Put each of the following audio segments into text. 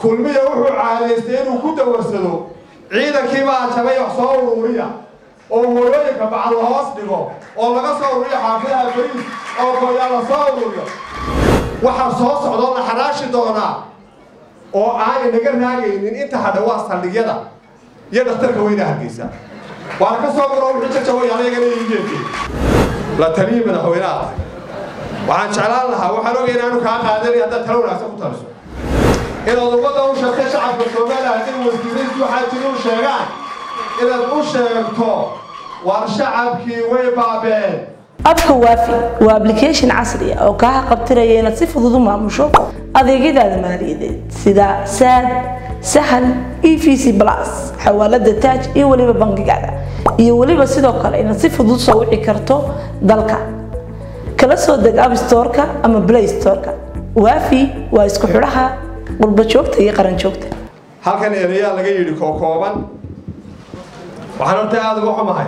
kulmiya wuxuu caadaystay inuu ku dawarsado ciidankii baa jabay wax soo uruuriya oo hooyooyinka bacal la hoos dhigo oo laga soo ururiyo xaafidaha bariis oo gooyaa la soo ururiyo waxaa soo socdoo la xaraashi doonaa oo aan inaga raagaynin inta hadha waa saldhigyada iyo dhakhtarka weyna hargeysa waana ka soo guro wixii jajabay anagana iigeekay la taliyii madaxweynaha waxaan jeclaan lahaa waxaan ogay inaanu kaa qaadanay haddaad talo wanaagsan ku taliso inaad ummadda u sheegtay shacabka soomaaliya hadday wasiiraysu waxaa jiri u sheegaan inaad u sheegto war shacabkii way baabeen abka waafi waa application casri ah oo kaa qabtiraya inaad si fudud u maamusho adeegyadaada maaliyadeed sida saad sahal e v c plus xawaalada taaj iyo weliba bangigaada iyo weliba sidoo kale inaad si fudud soo wici karto dalka kala soo deg app storeka ama play storeka waafi waa isku xidhaha qurba joogta iyo qaran joogta halkan erayaa laga yidhi kookooban waxaan horta aada uga xumahay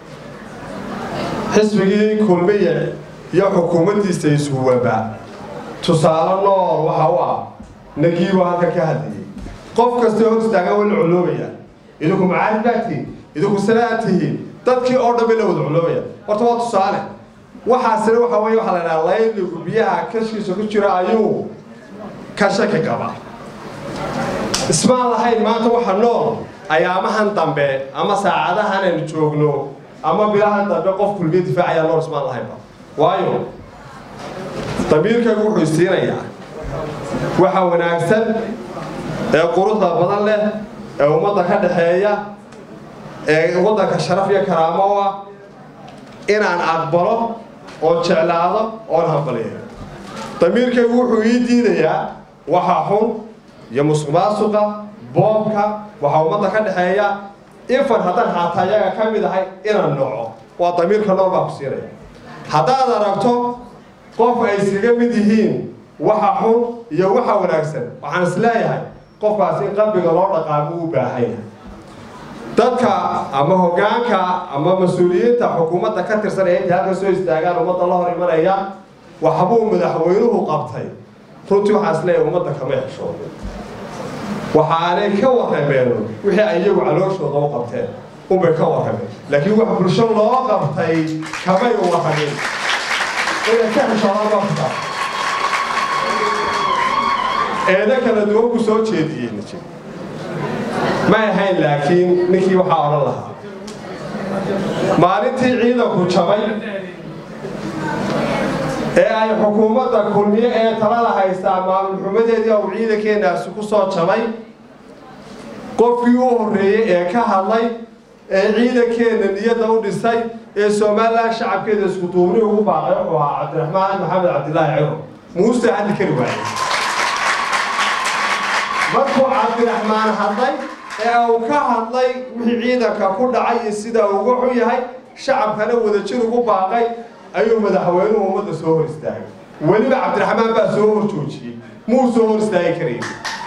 xisbigii kulmiye iyo xukuumaddiisa ishuwaba tusaale nool waxa u ah nagiibo halkan ka hadlayay qof kastoo hor istaagan way la coloobayaan idinku macaarif baa tihiin idinku sanaa tihiin dadkii oo dhan bay la wada coloobayaan horta waa tusaale waxaasina waxa weye waxaa la dhahaa layligu biyaha kashkiisa ku jira ayuu ka shaki qaba ismaan lahayn maanta waxa nool ayaamahan dambe ama saacadahan aynu joogno ama bilahan dambe qof kulmiye difaacayaa nool ismaan lahaynba waayo damiirkaygu wuxuu isiinayaa waxa wanaagsan ee quruxda badan leh ee ummadda ka dhaxeeya ee waddanka sharaf iyo karaamo u ah inaan aqbalo oon jeclaado oon hambaliyo damiirkaygu wuxuu ii diidayaa waxa xun iyo musuq maasuqa boobka waxaa ummadda ka dhexeeya infan haddaan xaataa iyaga ka mid ahay inaan noco waa damiirka nool baa ku siinaya haddaad aragto qof ay iskaga mid yihiin waxa xun iyo waxa wanaagsan waxaan is leeyahay qofkaas in qalbiga loo dhaqaamo u baahan yahay dadka ama hoggaanka ama mas-uuliyiinta xukuumadda ka tirsan ee intay halkan soo istaagaan ummadda la hor imanaya waxbuu madaxweynuhu qabtay runtii waxaa is leeyahay ummadda kama heshoodo waxaanay ka warrameen wixii ay iyagu calooshooda u qabteen unbay ka warrameen laakiin wax bulsho loo qabtay kamay warramin inay ka heshoodaan baa kutaa eedo kala duwan ku soo jeediyey nijib ma ahayn laakiin ninkii waxaa odhan lahaa maalintii ciidanku jabay ee ay xukuumadda kulmiye ee talada haystaa maamulxumadeedii ou ciidankeenaasi ku soo jabay qofkii u horreeyey ee ka hadlay ee ciidankeenna niyadda u dhisay ee somalilan shacabkeeda isku duubni ugu baaqay wuxuu ahaa cabdiraxmaan maxamed cabdilaahi ciro muuse hadli kari waayey markuu cabdiraxmaan hadlay ee uu ka hadlay wixii ciidanka ku dhacay iyo sida ugu xun yahay shacabkana wadajir ugu baaqay ayuu madaxweynuhu ummadda soo hor istaagay weliba cabdiraxmaan baa soo hor joojiyey muu soo hor istaagi karayn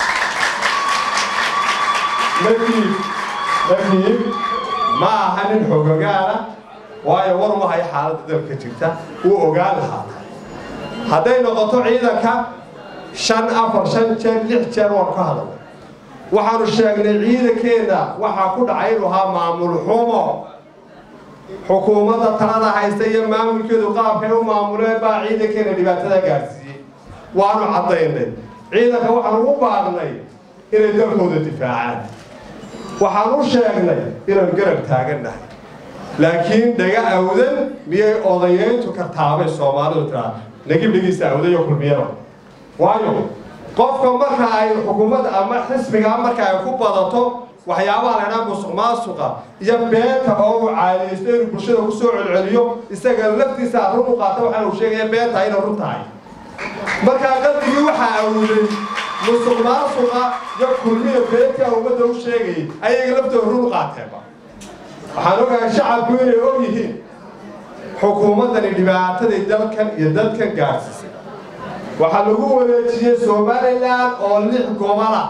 markii markii ma aha nin xogogaala waayo war ma hayo xaaladda dalka jirta wuu ogaan lahaa hadday noqoto ciidanka shan afar shan jeer lix jeer waan ka hadalnay waxaanu sheegnay ciidankeenna waxaa ku dhacay inuu ahaa maamul xumo xukuumadda talada haysta iyo maamulkeedu qaabkay u maamuleen baa ciidankeena dhibaatada gaadhsiiyey waanu caddaynay ciidanka waxaan ugu baaqnay inay dalkooda difaacaan waxaan u sheegnay inaan garab taagannahay laakiin dhaga awdan miyay odayeyntu ka taabay soomaalidu tiraa nagib dhigiisa awdayo kulmiyada waayo qofka marka ay xukuumadda ama xisbiga marka ay ku badato waxyaabaha la ydhaha musuq maasuqa iyo beenta oo uu caadaysto inuu bulshada ku soo celceliyo isaga laftiisa run u qaata waxaan uu sheegaya beenta inay run tahay markaa qalbigii waxaa awuday musuq maasuqa iyo kulmiya beentii ummadda u sheegayay ayaga laftooda run u qaateenba waxaan ogahay shacabku inay og yihiin xukuumaddani dhibaataday dalkan iyo dadkan gaadhsiisay waxaa lagu wareejiyey somalilan oo lix gobola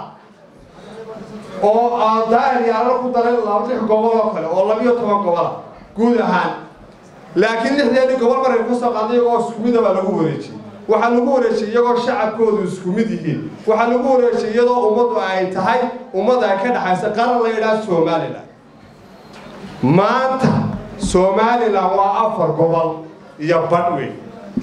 oo daahir yaala ku daray lix gobol oo kale oo labiyo toban gobola guud ahaan laakiin lixdeedii gobol markay ka soo qaaday iyagoo isku mida baa lagu wareejiyey waxaa lagu wareejiyey iyagoo shacabkoodu isku mid yihiin waxaa lagu wareejiyey iyadoo ummaddu ay tahay ummad ay ka dhexaysa qaran la yidhaha somalilan maanta somalilan waa afar gobol iyo badhweyn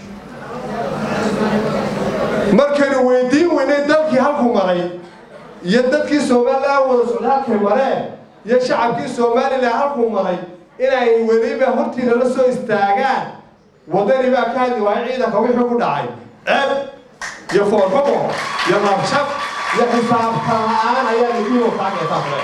markaynu weydiin weynay dalkii halku maray iyo dadkii somalilan wada socda halkay mareen iyo shacabkii somalilan halku maray inay weliba hortiina la soo istaagaan waddani baa ka hadli waaya ciidanka wixii ku dhacay ceeb iyo foorfamo iyo nabshab iyo xisaabtan la-aan ayaa lagiibo kaagaysaafle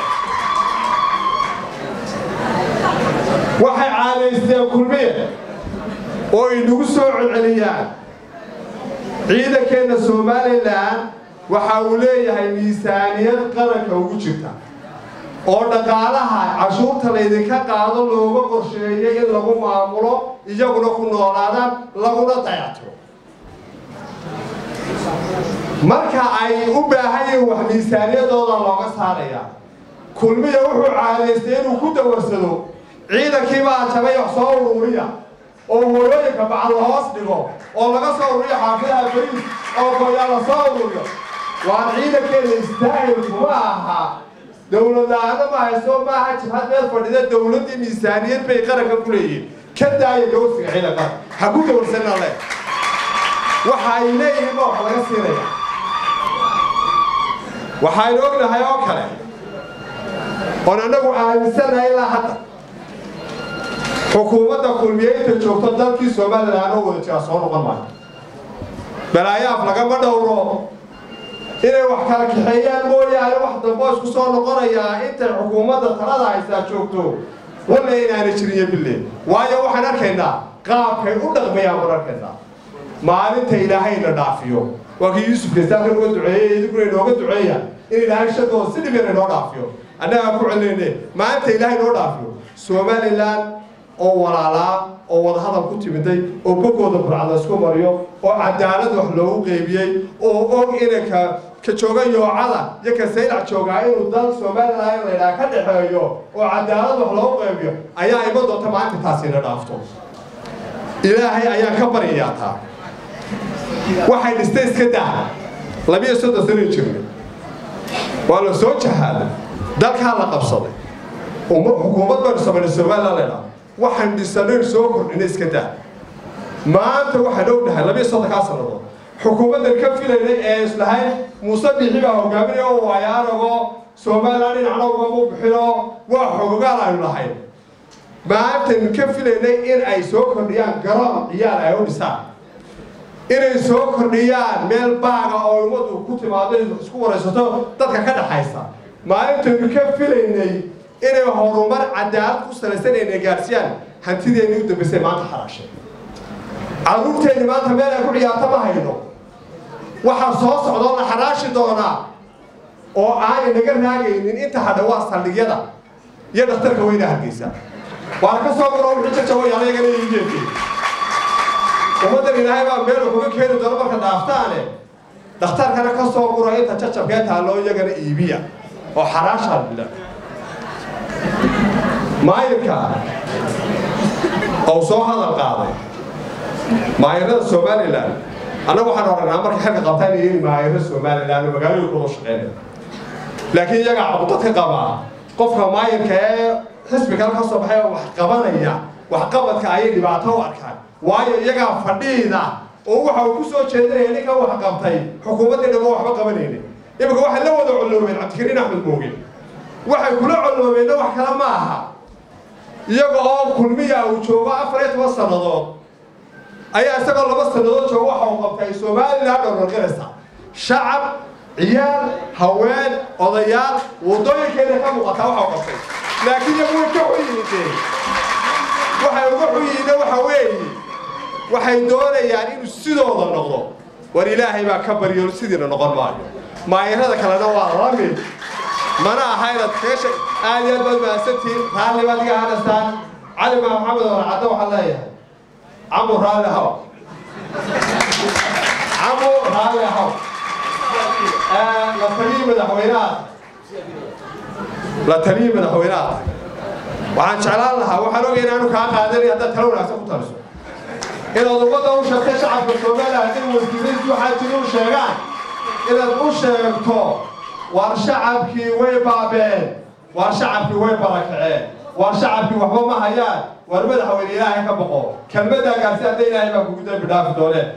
waxay caadaysteen kulmiye oo inagu soo celceliyaan ciidankeenna somalilan waxa uu leeyahay miisaaniyad qaranka ugu jirta oo dhaqaalaha cashuurta laydinka qaado looga qorsheeyay in lagu maamulo iyaguna ku noolaadaan laguna dayactiro marka ay u baahan yihiin wax miisaaniyadooda looga saaraya kulmiya wuxuu caadaystay inuu ku dawarsado ciidankiibaa jabay wax soo uruuriya oo hooyooyinka bacal la hoos dhigo oo laga soo ururiyo xaafidaha bariis oo gooyaa la soo ururiyo waan ciidankeena istaahil kuma aha dowladaana ma hayso maaha jibhad meel fadhida dowladdii miisaaniyad bay qaranka ku leeyihiin ka daaya dowsiga ciidanka ha ku dowrsanna le waxa ay leeyihiin ba wax laga siinaya waxaynu ognahay oo kale oon annagu aaminsanahay ilaa hadda xukuumadda kulmiyeynta joogto dalkii somalilan oo wada jira soo noqon maayo balaayaaf lagama dhowro inay wax kala kaxeeyaan mooyaane wax dambo isku soo noqonayaa intay xukuumadda talada haysaa joogto walla inaana jiriyo bille waayo waxaan arkaynaa qaabkay u dhaqmayaan baan arkaynaa maalinta ilaahayna dhaafiyo waa kii yuusuf kastaanka uga duceeyey idinkuna inooga duceeya in ilaahay shadooda si dhib yar inoo dhaafiyo annagaa ku celinayne maalinta ilaahay inoo dhaafiyo somalilan oo walaalaa oo wadahadal ku timiday oo bogooda burcada isku mariyo oo cadaalad wax loogu qeybiyey oo og inanka ka jooga yoocada iyo ka saylac joogaa inuu dal somalilan laydhaha ka dhexeeyo oo cadaalad wax loogu qeybiyo ayaa ima doonta maalinta taasina dhaafto ilaahay ayaan ka baryayaa taa waxay dhistay iska daa labiyo soddon sano jirnay waa la soo jahaaday dalkaa la qabsaday xukuumad baynu samaynay somalilan laydhaha waxaan dhisanayn soo kordhinay iska daa maanta waxaan ognahay labiyo soddonkaa sannadood xukuumaddan ka filaynay ee islahayn muuse bixi baa hogaaminaya oo waayo anagoo somalilan dhinacna ugama bixinoo waa xogogaal aynu lahayn maantan ka filaynay in ay soo kordhiyaan garoon ciyaar ay u dhisaan inay soo kordhiyaan meel baaga oo ummadu ku timaado isku waraysato dadka ka dhaxaysa maalintaynu ka filaynay inay horumar cadaalad ku salaysan ayna gaarsiiyaan hantideenii u dambaysay maanta xaraashay carruurteenni maanta meel ay ku ciyaarto ma hayno waxaa soo socdoo la xaraashi doonaa oo aanay naga raagaynin inta hadha waa saldhigyada iyo dhakhtarka weyna hargeysa waan ka soo guro wixii jajaway anagana iigeekay ummaddan ilaahay baa meel wuxuga keeni doono marka dhaaftaane dhakhtarkana ka soo guro inta jajabkee taalloo iyagana iibiya oo xaraashaa bila maayirka ou soo hadal qaaday maayirada somalilan annagu waxaan oragnaa markay xilka qabtaan inay yihiin maayiro somalilan oo magaalooyinkooda shaqeynaya laakiin iyagaa caqudadka qabaa qofka maayirka ee xisbi kale ka soo baxay oo wax qabanaya waxqabadka ayay dhibaato u arkaan waayo iyagaa fadhiida oo waxa uu ku soo jeedinaya ninka wax qabtay xukuumaddii dhamo waxba qabanaynin iminka waxay la wada colloobeen cabdikariin axmed mooge waxay kula colloobeenna wax kale ma aha iyaga oo kulmiya uu joogo afar iyo toban sannadood ayaa isagoo laba sannadood jooga waxa uu qabtay somalilan dhowrarqinaysa shacab ciyaal haween odayaal waddooyinkeeda ka muuqataa waxa uu qabtay laakiin iyagu way ka xuyimideen waxay uga xuyihiinna waxa weeye waxay doonayaan inuu sidooda noqdo war ilaahay baa ka baryo sidiina noqon maayo maayirada kalena waa la mid mana aha inaad keesha aad iyo aad baad mahadsantihiin raalli baad iga hadastaan cali maa maxamed oo caddo waxaan leeyahay camu raalli haw camu raalli haw la taliyii madaxweynaha la taliyii madaxweynaha waxaan jeclaan lahaa waxaan ogay inaanu kaa qaadanin haddaad talo wanaagsan ku taliso inaad ummadda u sheegto shacabka somalilan in wasiiradiisu waxaa jiri u sheegaan inaad u sheegto waar shacabkii way baabeen waar shacabkii way barakaceen waar shacabkii waxba ma hayaan waar madaxweyne ilaahay ka boqo kelmadaagaasi hadda ilaahay baa kugu dembi dhaafi doonee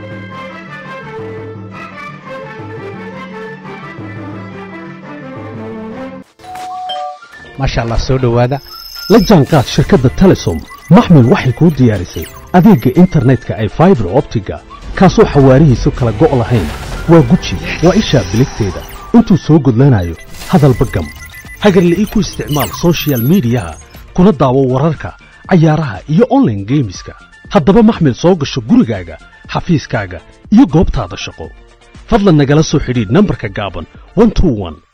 maasha allah soo dhowaada la jaanqaad shirkadda telesom maxmil waxay kuu diyaarisay adeegga internetka ay faibar optiga kaasoo xawaarihiisu kala go' lahayn waa guji waa ishaa biligteeda intuu soo gudlanayo hadalba gam hagarle ii ku isticmaal sochial midiyaha kuna daawo wararka cayaaraha iyo onlaine geemiska haddaba maxmil soo gasho gurigaaga xafiiskaaga iyo goobtaada shaqo fadlan nagala soo xidhiidh nambarka gaaban